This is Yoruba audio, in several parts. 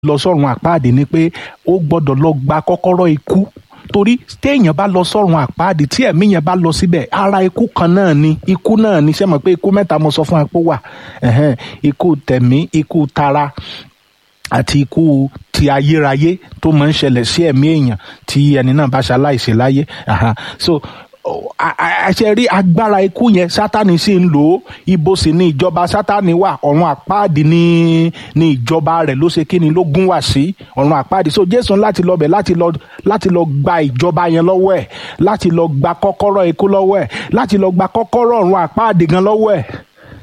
lọ sọ́run àpáàdé ni pé ó gbọ́dọ̀ lọ gba kọ́kọ́rọ́ ikú torí téèyàn bá lọ sọ́run àpáàdé tí ẹ̀mí yẹn bá lọ síbẹ̀ ara ikú kan náà ni ikú náà ni ṣé mọ̀ pé ikú mẹ́ta mo sọ fún ẹ pé ó wà ẹ̀hẹ́n, ikú tẹ̀mí ikú tara àti ikú ti ayérayé tó máa ń ṣẹlẹ̀ sí ẹ̀mí èèyàn tí ẹni náà bá ṣaláìsí láyé Aha. so àṣẹ rí agbára ikú yẹn sátani sì ń lò ó ibo sì ni ìjọba sátani wà ọ̀run àpáàdì ni ni ìjọba rẹ̀ ló ṣe kíni ló gún wá sí ọ̀run àpáàdì so jésù láti lọ bẹ̀ láti lọ láti lọ gba ìjọba yẹn lọ́wọ́ ẹ̀ láti lọ gba kọ́kọ́rọ́ ikú lọ́wọ́ ẹ̀ láti lọ gba kọ́kọ́rọ́ ọ̀run àpáàdì gan lọ́wọ́ ẹ̀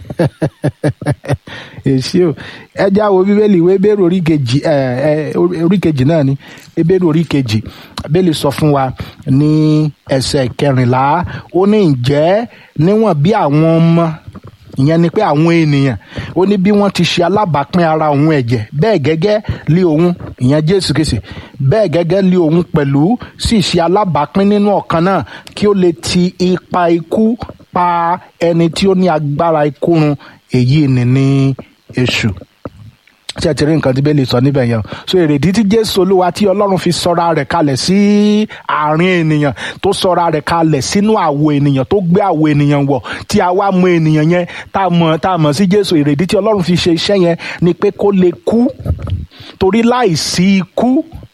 èsì o ẹjẹ àwọn bíbélì ìwé ebéèrè orí kejì ẹ ẹ orí kejì náà ni ebéèrè orí kejì bíbélì sọ fún wa ní ẹsẹ̀ kẹrìnlá ó ní ǹjẹ́ níwọ̀n bí àwọn ọmọ ìyẹn ni pé àwọn ènìyàn ó ní bí wọ́n ti ṣe alábàápín ara òun ẹ̀jẹ̀ bẹ́ẹ̀ gẹ́gẹ́ lé òun ìyẹn jésù kìsì bẹ́ẹ̀ gẹ́gẹ́ lé òun pẹ̀lú sì ṣe alábàápín nínú ọ̀kan náà kí ó lè ti ipa ikú pa ẹni tí ó ní agbára ikú run èyí ni ní èṣù tí ẹ ti rí nǹkan tí bẹ́ẹ̀ lè sọ níbẹ̀ yẹn o so èrèdí tí jésù olúwa tí ọlọ́run fi sọra rẹ̀ kalẹ̀ sí àárín ènìyàn tó sọra rẹ̀ kalẹ̀ sínú àwo ènìyàn tó gbé àwo ènìyàn wọ̀ tí a wá mọ ènìyàn yẹn tá a mọ̀ tá a mọ̀ sí jésù èrèdí tí ọlọ́run fi ṣe iṣẹ́ yẹn ni pé kó lè kú torí láìsí ikú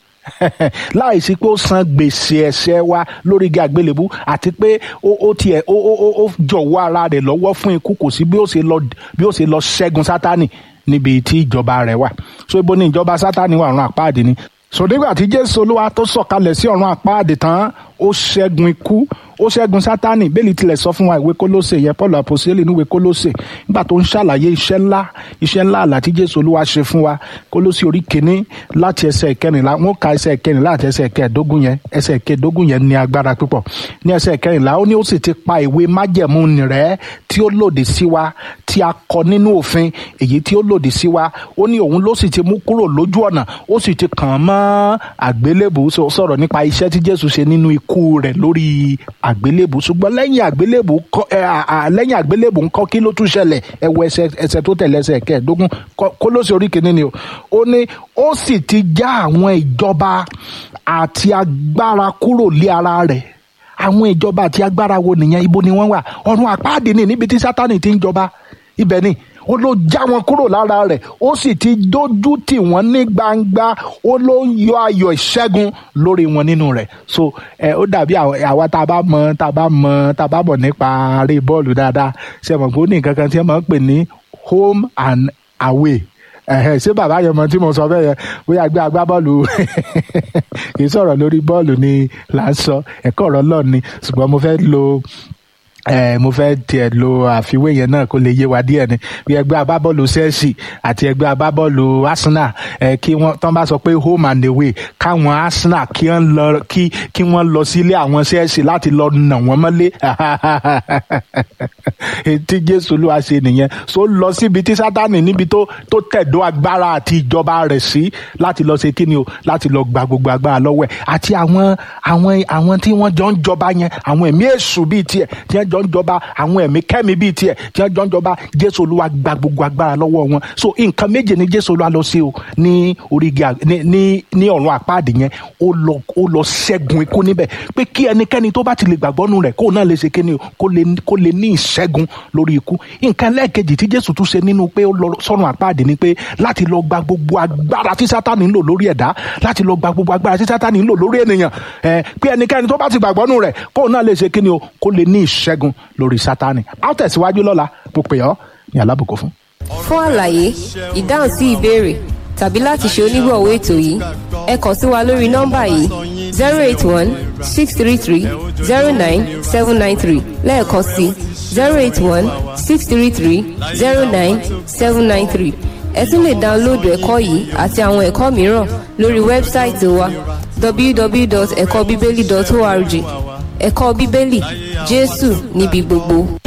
láìsí pé ó san gbèsè ẹ̀ṣẹ̀ wa lórí igi àgbélébú àti pé ó ó tiẹ̀ ó ó ó ó jọ̀wọ́ ara rẹ̀ lọ́wọ́ fún ikú kò sí bí ó ṣe lọ bí ó ṣe lọ ṣẹ́gun sátánì níbi tí ìjọba rẹ̀ wà so ibo ni ìjọba sátánì wà ọ̀run àpáàdé ni so nígbà tí jésù olúwa tó sọ̀kalẹ̀ sí ọ̀run àpáàdé tán ó ṣẹ́gun ikú ó ṣẹ́gun sátánì bẹ́ẹ̀lì tilẹ̀ sọ fún wa ìwé kólósè yẹn paul àpòsílẹ̀ níwèé kólósè nígbà tó ń ṣàlàyé iṣẹ́ ńlá iṣẹ́ ńlá àlá tí jésù olúwa ṣe fún wa kólósè orí kìíní láti ẹsẹ̀ ìkẹrìnlá wọn ka ẹsẹ̀ ìkẹrìnlá àti ẹsẹ̀ ìkẹẹ̀dógún yẹn ẹsẹ̀ ìkẹẹ̀dógún yẹn ní agbára púpọ̀ ní ẹsẹ̀ ìkẹrìnlá ó ní ó sì ti pa ìwé májẹ̀mú rẹ̀ tí ó lòdì sí wa tí a kọ nínú òfin èyí tí ó lòdì sí wa ó ní òun ló sì ti mú kúrò lójú ọ̀nà ó sì ti kàn án mọ́ àgbélébù sọ̀rọ̀ nípa iṣẹ́ tí jésù ṣe nínú ikú rẹ̀ lórí àgbélébù ṣùgbọ́n lẹ́yìn àgbélébù kọ́ ẹ à lẹ́yìn àgbélébù ńkọ́ kí ló tún ṣẹlẹ̀ ẹ wo ẹsẹ̀ ẹsẹ̀ tó tẹ̀lé ẹsẹ̀ kẹẹ̀ẹ́dógún Kólósè orí kìíní ni o ó ní ó sì ti já àwọn ìjọba àti agbára kúrò lé ara rẹ̀ àwọn ìjọba àti agbára wo nìyẹn ibo ni wọ́n wà ọ̀run àpáàdé ni níbi tí sátánì ti ń jọba ibẹ̀ ni ó ló já wọn kúrò lára rẹ̀ ó sì ti dójú tì wọ́n ní gbangba ó ló yọ ayọ̀ ìṣẹ́gun lórí wọn nínú rẹ̀ so ẹ ó dàbí àwa tá a bá mọ tá a bá mọ tá a bá mọ̀ nípa eré bọ́ọ̀lù dáadáa ṣe mọ̀ pé ó ní nǹkan kan tí wọ́n máa ń pè ní home and away ẹ̀hẹ̀ ṣé bàbá yẹn mọ tí mo sọ bẹ́ẹ̀ yẹn bóyá gbé agbábọ́ọ̀lù kì í sọ̀rọ̀ lórí bọ́ọ̀lù ni là ń sọ ẹ̀kọ́ ọ̀rọ̀ lọ́ọ̀ ni ṣùgbọ́n mo fẹ́ lo ẹ mo fẹ́ tiẹ̀ lo àfiwé yẹn náà kó lè yé wa díẹ̀ ni bí ẹgbẹ́ agbábọ́ọ̀lù Chelsea àti ẹgbẹ́ agbábọ́ọ̀lù Arsenal ẹ kí wọ́n tán bá sọ pé home and away káwọn Arsenal kí wọ́n lọ kí kí wọ́n lọ sílé àwọn Chelsea láti lọ nà wọ́n mọ́lé tí Jésù ló wá ṣe nìyẹn so lọ síbi tí Sátánì níbi tó tó tẹ̀dó agbára àti ìjọba rẹ̀ sí láti lọ ṣe kí ni o láti lọ gba gbogbo agbára lọ́wọ́ ẹ̀ àti àwọn àwọn àwọn tí wọ́n jọ ń jọba yẹn àwọn ẹ̀mí èṣù bíi tiẹ̀ tí wọ́n jọ ń jọba àwọn ẹ̀mí kẹ́mi bíi tiẹ̀ tí wọ́n jọ ń jọba jésù olúwa gba gbogbo agbára lọ́wọ́ wọn so nǹkan méje ni jésù olúwa lọ sí o ní orígi ní ní ní ọ̀run àpáàdé yẹn ó lọ ó lọ ṣẹ́gun ikú níbẹ̀ pé kí ẹnikẹ́ni tó bá ti lè gbàgbọ́ nù rẹ̀ kó náà lè ṣe kíni o kó lè kó lè ní ìṣẹ́gun lórí ikú nǹkan lẹ́ẹ̀kejì tí jésù tún ṣe nínú pé ó lọ sọ́run àpáàdé ni pé láti lọ gba gbogbo agbára tí sátánì ń lò lórí ẹ̀dá láti lọ gba gbogbo agbára tí sátánì ń lò lórí ènìyàn ẹ pé ẹnikẹ́ni tó bá ti gbàgbọ́ nù rẹ̀ kó náà lè ṣe kíni o kó lè ní ìṣẹ́gun lórí sátánì a ó tẹ̀síwájú lọ́la mo pè ọ́ ní alábùkún fún. fún àlàyé ìdáhùn sí ìbéèrè tàbí láti ṣe onígbọ̀wọ́ ètò yìí ẹ kàn sí wa lórí nọ́mbà yìí zero eight one six three three zero nine seven nine three lẹ́ẹ̀kan sí zero eight one six three three zero nine seven nine three ẹ tún lè dáńlóòdù ẹ̀kọ́ yìí àti àwọn ẹ̀kọ́ mìíràn lórí wẹ́bsáìtì wa www.ẹ̀kọ́bíbélì.org ẹ̀kọ́ bíbélì jésù níbi gbogbo.